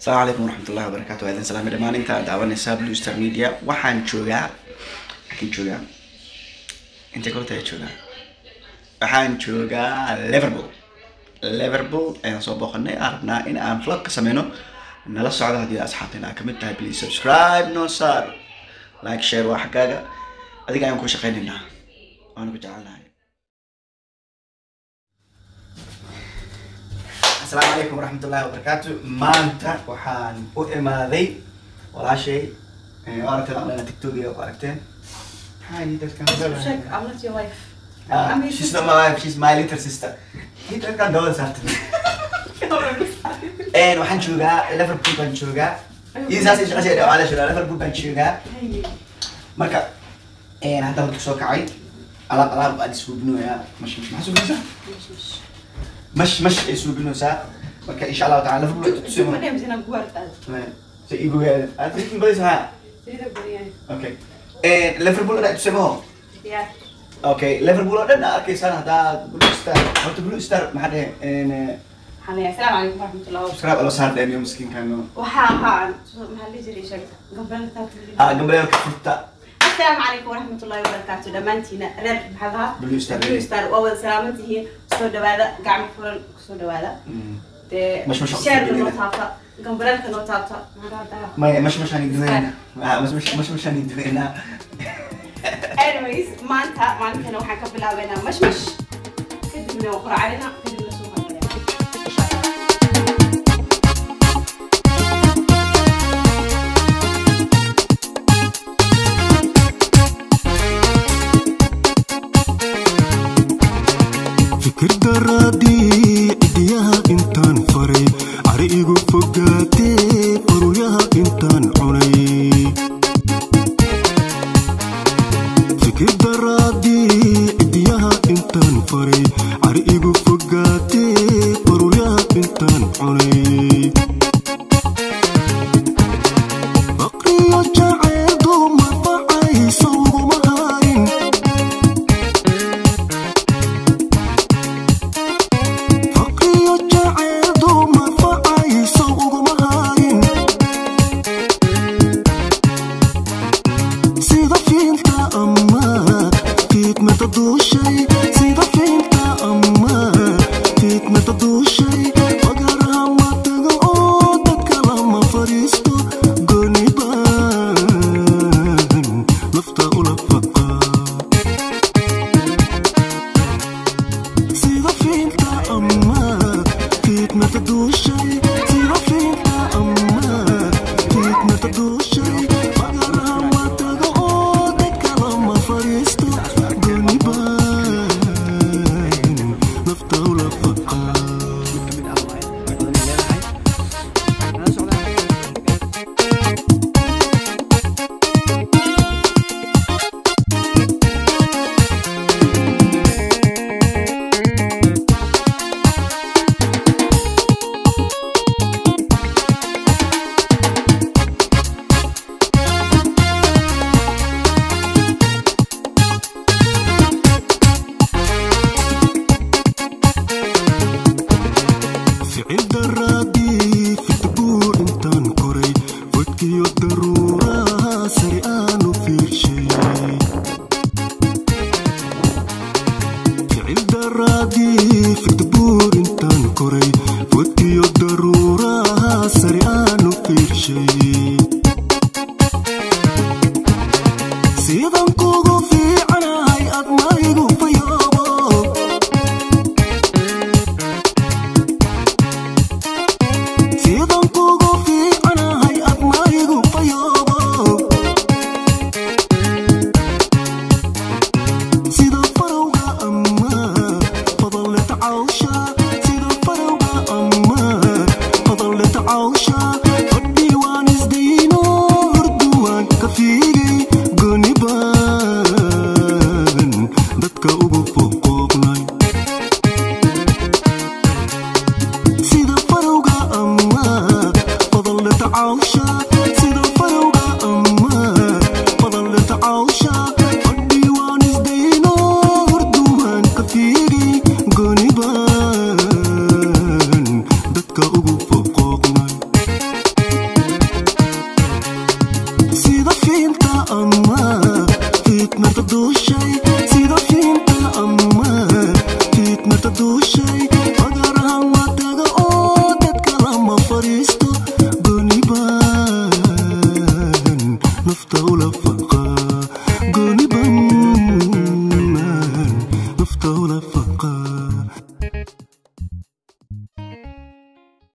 asalaamu calaykum waraxmatullahi wabarakaatu waa idin salaamay dhammaan inta daawanaysaa blue star media waxaan joogaa waxaan joogaa intay kolta ayaa joogaa waxaan joogaa liverpool liverpool ayaan soo booqanay aan rabnaa in aan vlog ka sameyno nala socdo haddii asxaabteena aad kamid tahay please subscribe no sar like share waa xaggaaga adiga ayaan ku shaqaynaynaa waana ku jecelnahay asalaamu calaykum waraxmatullahi wabarakaatu maanta waxaan u imaaday walaashay waa aragteen online tiktok iyo ku aragteen Hi, dadkan Check, I'm not your wife. Ah, I'm your she's sister. not my wife, she's my little sister. Dadkan dawada saartay. Een waxaan joogaa Liverpool baan joogaa. Isaas is qasay dhawaale shura Liverpool baan joogaa. Marka een hadda waan soo kacay. Alaab alaab aan suubinooyaa. Mash mash maxaa suubinaysaa? Mash mash ay suubinaysaa. Marka insha Allah ta'ala Liverpool Show tusimo. my name is in a guarda. So igu gaar. Aad tiin badaysaa. Sida bariyan. Okay. Een Liverpool aad tusimo. Yeah. Okay, Liverpool oo dhan aad arkaysaan hadda Blue Star. Horta Blue Star maxaa dhahay een Xanaya. Assalaamu calaykum waraxmatullahi wabarakaatu. subscribe alo saar dheemiyo miskiinkan Waxaa ahaan maxaa la jiray sheeg gabdhaha taabta. ha gabdhaha furta Assalaamu calaykum waraxmatullahi wabarakaatu. Dhammaantiina reer maxaa lahaa? Blue Star. Blue Star waa wada salaaman tihiin. Soo dhawaada gacmo furan soo dhawaada. Dee Mash mash share mash noo taabta. Gambaralka noo taabta. Maxaa dhahaa? maya mash mashaan iduweynaa mash mash mash mashaan iduweynaa Anyways, maanta maalinkana waxaan ka bilaabeynaa mashmash. Kadibna waan quraacadina. Kadibna soo hormarina. fikir daraadii cidiyaha intaan faray cari igu fogaatee qoryaha intaan cunay fikir daraadii cidiyaha intaan faray cari igu fogaatee qoryaha intaan cunay baqriyo jacayl duuma facayso uguma harin faqiyo jacayl duuma facayso uguma harin sida fiinta ama fiidmada duushay sida fiinta ama fiidmada duushay wagaraha ma tago oo dadka lama fadhiisto goonibaan nafta ula faqa sida fiinta ama fiidmada duushay sida fiinta ama fiidmada duushay magaraha ma tago oo dadka lama fadhiisto goonibaan nafta ula faqa ficil daraadii fitbuur intaan koray fodkiyo daruuraha sari aanu fiirshay ficil daraadii fitbuur intaan koray fodkiyo daruuraha sari aanu fiirshay sidan kugu fiicanahay admaygu fayoobo sidan kugu fiicanahay admaygu fayoobo sida farowga ama fadaleta cawsha sida farowga ama fadaleta cawsha fadhi waan isday mirta duusha